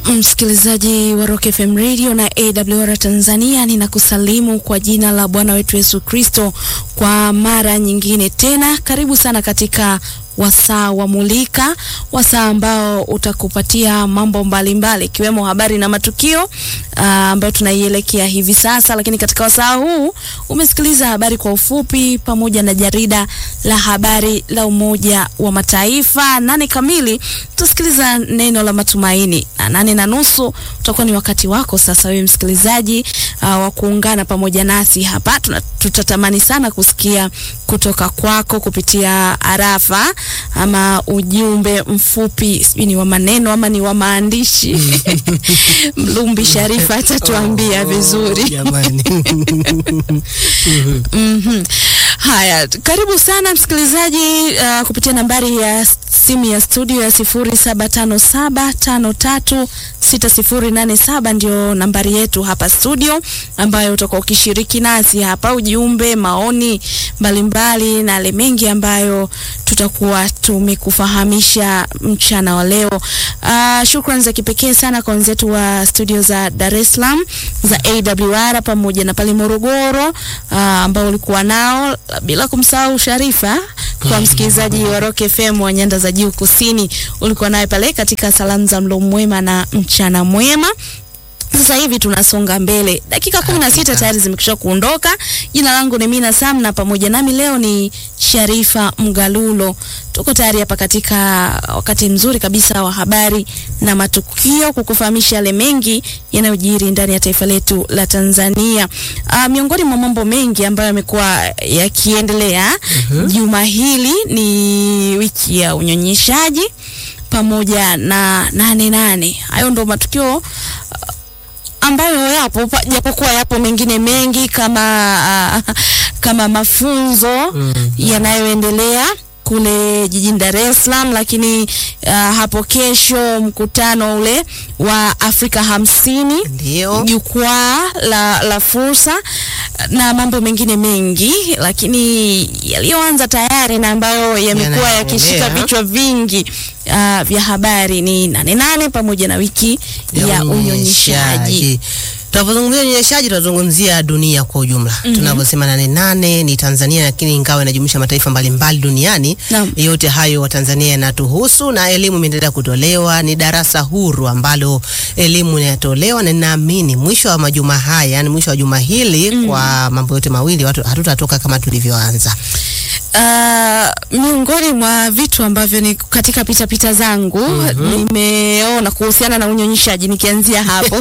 Msikilizaji wa Rock FM Radio na AWR Tanzania, ninakusalimu kwa jina la Bwana wetu Yesu Kristo kwa mara nyingine tena. Karibu sana katika wasaa wa Mulika, wasaa ambao utakupatia mambo mbalimbali ikiwemo mbali, habari na matukio uh, ambayo tunaielekea hivi sasa. Lakini katika wasaa huu umesikiliza habari kwa ufupi pamoja na jarida la habari la Umoja wa Mataifa. Nane kamili tutasikiliza neno la matumaini, na nane na nusu utakuwa ni wakati wako sasa wewe msikilizaji uh, wa kuungana pamoja nasi hapa. Tuna, tutatamani sana kusikia kutoka kwako kupitia arafa ama ujumbe mfupi, sijui ni wa maneno ama ni wa maandishi. Mlumbi Sharifa atatuambia vizuri. mm-hmm. Haya, karibu sana msikilizaji uh, kupitia nambari ya simu ya studio ya sifuri saba tano saba tano tatu sita sifuri nane saba ndio nambari yetu hapa studio, ambayo utakuwa ukishiriki nasi hapa ujumbe, maoni mbalimbali na yale mengi ambayo tutakuwa tumekufahamisha mchana wa leo. Uh, shukrani za kipekee sana kwa wenzetu wa studio za Dar es Salaam za AWR pamoja na pale Morogoro uh, ambao ulikuwa nao, bila kumsahau Sharifa kwa msikilizaji wa Rock FM wa nyanda za juu kusini, ulikuwa naye pale katika salamu za mlo mwema na mchana mwema. Sasa hivi tunasonga mbele, dakika kumi na sita tayari zimekwisha kuondoka. Jina langu ni Mina Sam na pamoja nami leo ni Sharifa Mgalulo. Tuko tayari hapa katika wakati mzuri kabisa wa habari na matukio, kukufahamisha yale mengi yanayojiri ndani ya taifa letu la Tanzania. Uh, miongoni mwa mambo mengi ambayo yamekuwa yakiendelea uh-huh. Juma hili ni wiki ya unyonyeshaji pamoja na nane nane. Hayo ndo matukio uh, ambayo yapo japokuwa yapo mengine mengi kama uh, kama mafunzo mm, yanayoendelea kule jijini Dar es Salaam, lakini uh, hapo kesho mkutano ule wa Afrika hamsini, jukwaa la, la fursa na mambo mengine mengi, lakini yaliyoanza tayari na ambayo yamekuwa yakishika vichwa vingi uh, vya habari ni nane nane pamoja na wiki ya, ya unyonyeshaji. Tunapozungumzia unyonyeshaji tunazungumzia dunia kwa ujumla. mm -hmm. Tunavyosema nane nane ni Tanzania, lakini ingawa inajumuisha mataifa mbalimbali duniani no. Yote hayo Watanzania yanatuhusu na elimu imeendelea kutolewa. Ni darasa huru ambalo elimu inatolewa, na ninaamini mwisho wa majuma haya, yani mwisho wa juma hili mm -hmm. kwa mambo yote mawili watu hatutatoka kama tulivyoanza. Uh, miongoni mwa vitu ambavyo ni katika pita pita zangu mm -hmm. nimeona kuhusiana na unyonyeshaji nikianzia hapo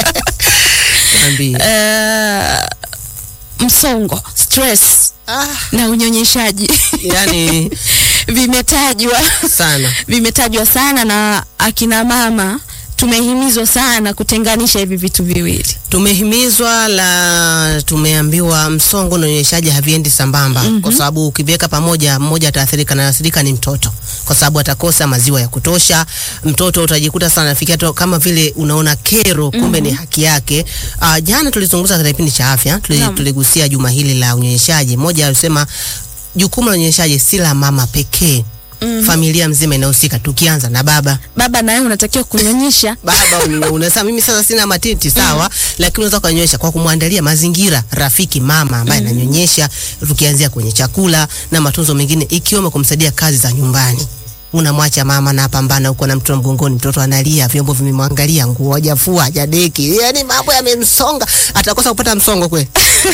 Uh, msongo stress ah, na unyonyeshaji yani vimetajwa sana, vimetajwa sana na akina mama tumehimizwa sana kutenganisha hivi vitu viwili. Tumehimizwa la tumeambiwa msongo na unyonyeshaji haviendi sambamba. mm -hmm. Kwa sababu ukiviweka pamoja, mmoja ataathirika, na athirika ni mtoto, kwa sababu atakosa maziwa ya kutosha. Mtoto utajikuta sana nafikia tu kama vile unaona kero, kumbe mm -hmm. ni haki yake. Uh, jana tulizungumza katika kipindi cha afya, tuligusia juma hili la unyonyeshaji. Mmoja alisema jukumu la unyonyeshaji si la mama pekee Mm -hmm. Familia mzima inahusika, tukianza na baba. Baba naye unatakiwa kunyonyesha. Baba unasema mimi sasa sina matiti sawa, mm -hmm. lakini unaweza kunyonyesha kwa kumwandalia mazingira rafiki mama ambaye mm -hmm. ananyonyesha, tukianzia kwenye chakula na matunzo mengine, ikiwemo kumsaidia kazi za nyumbani. Unamwacha mama na pambana huko na mtoto mgongoni, mtoto analia, vyombo vimemwangalia, nguo hajafua, hajadeki, yani mambo yamemsonga, atakosa kupata msongo kweli?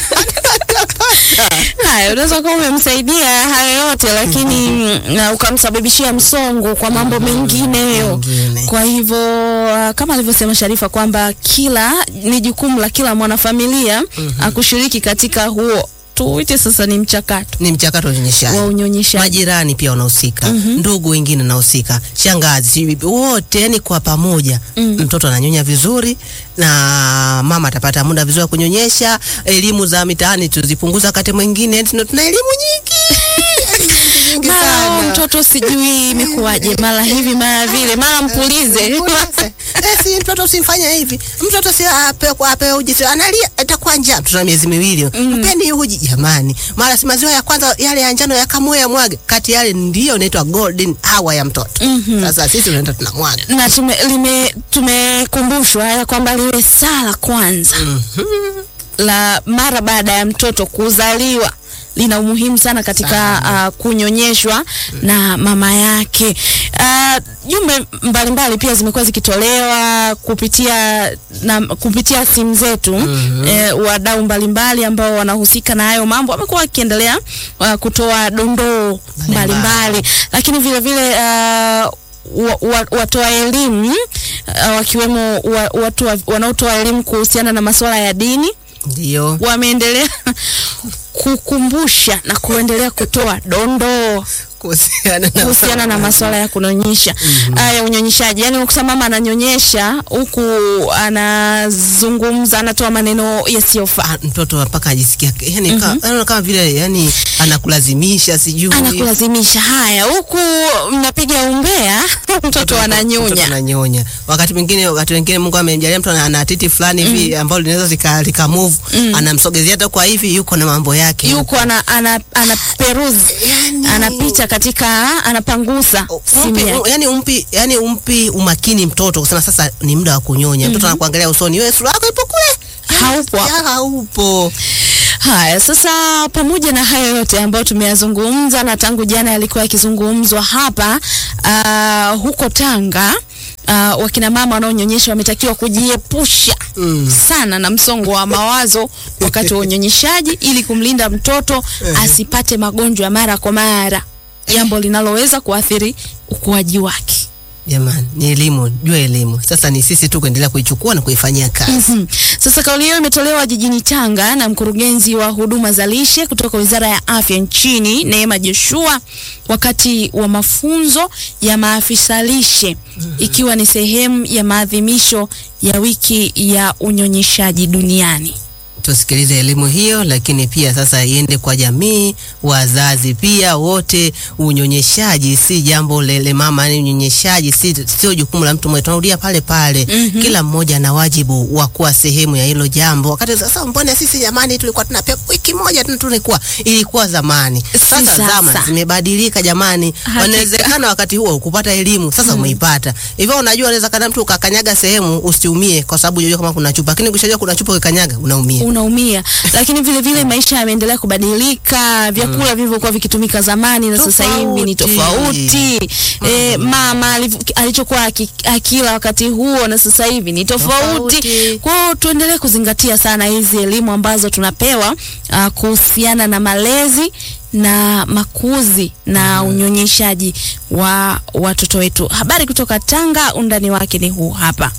Haya, unaweza kuwa umemsaidia hayo yote lakini na ukamsababishia msongo kwa mambo mengineyo. Kwa hivyo uh, kama alivyosema Sharifa kwamba kila ni jukumu la kila mwanafamilia mm -hmm. akushiriki katika huo tuite sasa ni mchakato, ni mchakato wa unyonyeshaji. Majirani pia wanahusika, mm -hmm. ndugu wengine wanahusika, shangazi, wote, yani kwa pamoja mm -hmm. mtoto ananyonya vizuri na mama atapata muda vizuri wa kunyonyesha. Elimu za mitaani tuzipunguza, wakati mwingine tuna elimu nyingi nyingi mara sana. oh, mtoto sijui imekuwaje, mara hivi mara vile, mara mpulize. Eh, si mtoto usimfanye hivi. Mtoto si ape kwa ape uji si analia atakuwa njaa. Mtoto ana miezi miwili. Mpeni uji jamani. Mara si maziwa ya kwanza yale ya njano yakamwe ya mwage. Kati yale ndio inaitwa golden hour ya mtoto. Sasa sisi tunaenda tunamwaga. na tume, lime, tumekumbushwa ya kwamba liwe saa la kwanza la mara baada ya mtoto kuzaliwa lina umuhimu sana katika uh, kunyonyeshwa na mama yake. Uh, jumbe mbalimbali pia zimekuwa zikitolewa kupitia na kupitia simu zetu eh, wadau mbalimbali ambao wanahusika na hayo mambo wamekuwa wakiendelea uh, kutoa dondoo mbalimbali, lakini vile vile uh, wa, wa, watoa elimu uh, wakiwemo wa, watu wa, wanaotoa elimu kuhusiana na masuala ya dini Ndio. wameendelea kukumbusha na kuendelea kutoa dondoo Kuhusiana na kuhusiana na masuala ya kunyonyesha mm ya unyonyeshaji. Yani ukuta mama ananyonyesha huku anazungumza, anatoa maneno yasiyofaa, Ah, mtoto mpaka ajisikia yani mm kama, kama vile yani anakulazimisha sijui anakulazimisha haya, huku mnapiga umbea, mtoto Mtoto ananyonya. ananyonya. Wakati mwingine wakati wengine Mungu amemjalia mtu ana ana titi fulani hivi ambalo linaweza lika, lika move anamsogezea hata kwa hivi yuko na mambo yake. yuko ana, ana, ana peruzi anapita katika anapangusa simu Umpi, yake. yani umpi yani umpi umakini mtoto kusema sasa ni muda wa kunyonya. Mtoto anakuangalia usoni, wewe sura yako ipo kule. Haupo Ya, haupo. Haya, sasa pamoja na hayo yote ambayo tumeyazungumza na tangu jana yalikuwa yakizungumzwa hapa uh, huko Tanga uh, wakina mama wanaonyonyesha wametakiwa kujiepusha Mm. sana na msongo wa mawazo wakati wa unyonyeshaji ili kumlinda mtoto asipate magonjwa ya mara kwa mara, jambo linaloweza kuathiri ukuaji wake. Jamani, ni elimu, jua elimu. Sasa ni sisi tu kuendelea kuichukua na kuifanyia kazi. Mhm. Sasa kauli hiyo imetolewa jijini Tanga na mkurugenzi wa huduma za lishe kutoka Wizara ya Afya nchini Neema Joshua wakati wa mafunzo ya maafisa lishe ikiwa ni sehemu ya maadhimisho ya wiki ya unyonyeshaji duniani. tusikilize elimu hiyo, lakini pia sasa iende kwa jamii, wazazi pia wote. Unyonyeshaji si jambo lele mama, ni unyonyeshaji si sio jukumu la mtu mmoja, tunarudia pale pale. Kila mmoja ana wajibu wa kuwa sehemu ya hilo jambo. Wakati sasa, mbona sisi jamani tulikuwa tunapewa wiki moja tu, tulikuwa ilikuwa zamani. Sasa sasa. zama zimebadilika jamani, Hakika. wanawezekana wakati huo kupata elimu sasa umeipata hivyo. Unajua, unaweza kana mtu ukakanyaga sehemu usiumie, kwa sababu unajua kama kuna chupa, lakini ukishajua kuna chupa ukikanyaga unaumia. unaumia lakini vile vile maisha yameendelea kubadilika vyakula vilivyokuwa vikitumika zamani na sasa hivi ni tofauti e, mama aliv- alichokuwa aki- akila wakati huo na sasa hivi ni tofauti Tofauti. kwa hiyo tuendelee kuzingatia sana hizi elimu ambazo tunapewa uh, kuhusiana na malezi na makuzi na unyonyeshaji wa watoto wetu habari kutoka Tanga undani wake ni huu hapa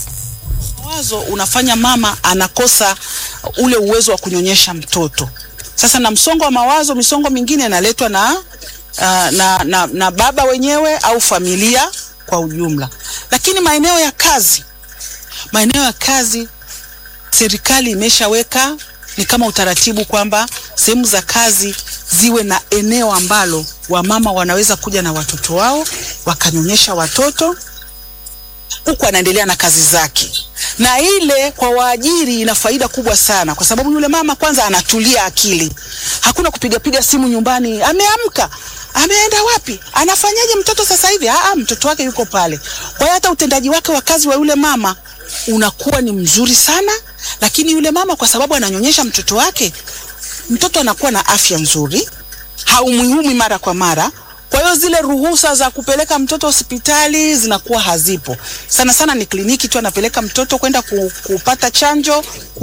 mawazo unafanya mama anakosa ule uwezo wa kunyonyesha mtoto. Sasa na msongo wa mawazo, misongo mingine inaletwa na, uh, na, na, na baba wenyewe au familia kwa ujumla. Lakini maeneo ya kazi, maeneo ya kazi serikali imeshaweka ni kama utaratibu kwamba sehemu za kazi ziwe na eneo ambalo wamama wanaweza kuja na watoto wao wakanyonyesha watoto huku anaendelea na kazi zake, na ile kwa waajiri ina faida kubwa sana, kwa sababu yule mama kwanza anatulia akili, hakuna kupigapiga simu nyumbani, ameamka ameenda wapi, anafanyaje mtoto sasa hivi? Aa, mtoto wake yuko pale. Kwa hiyo hata utendaji wake wa kazi wa yule mama unakuwa ni mzuri sana, lakini yule mama kwa sababu ananyonyesha mtoto wake, mtoto anakuwa na afya nzuri, haumwiumi mara kwa mara. Kwa hiyo zile ruhusa za kupeleka mtoto hospitali zinakuwa hazipo. Sana sana ni kliniki tu anapeleka mtoto kwenda ku, kupata chanjo,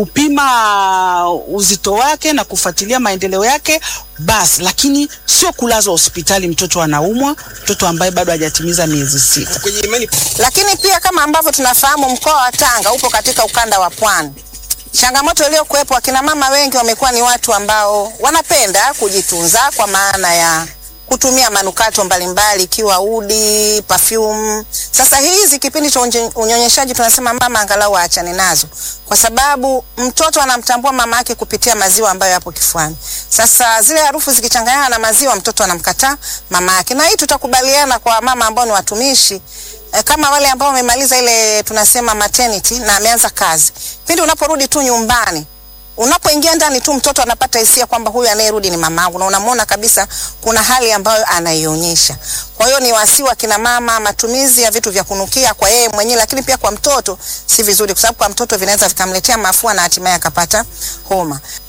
kupima uzito wake na kufuatilia maendeleo yake basi, lakini sio kulazwa hospitali mtoto anaumwa, mtoto ambaye bado hajatimiza miezi sita. Lakini pia kama ambavyo tunafahamu mkoa wa Tanga upo katika ukanda wa pwani. Changamoto iliyokuwepo, akina mama wengi wamekuwa ni watu ambao wanapenda kujitunza kwa maana ya kutumia manukato mbalimbali ikiwa udi, perfume. Sasa hizi kipindi cha unye- unyonyeshaji tunasema mama angalau aachane nazo, kwa sababu mtoto anamtambua mama yake kupitia maziwa ambayo yapo kifuani. Sasa zile harufu zikichanganyana na maziwa, mtoto anamkataa mama yake, na hii tutakubaliana kwa mama ambao ni watumishi eh, kama wale ambao wamemaliza ile tunasema maternity na ameanza kazi, pindi unaporudi tu nyumbani unapoingia ndani tu mtoto anapata hisia kwamba huyu anayerudi ni mamangu, na unamwona kabisa kuna hali ambayo anaionyesha. Kwa hiyo ni wasi wa kina mama, matumizi ya vitu vya kunukia kwa yeye mwenyewe, lakini pia kwa mtoto si vizuri, kwa sababu kwa mtoto vinaweza vikamletea mafua na hatimaye akapata homa.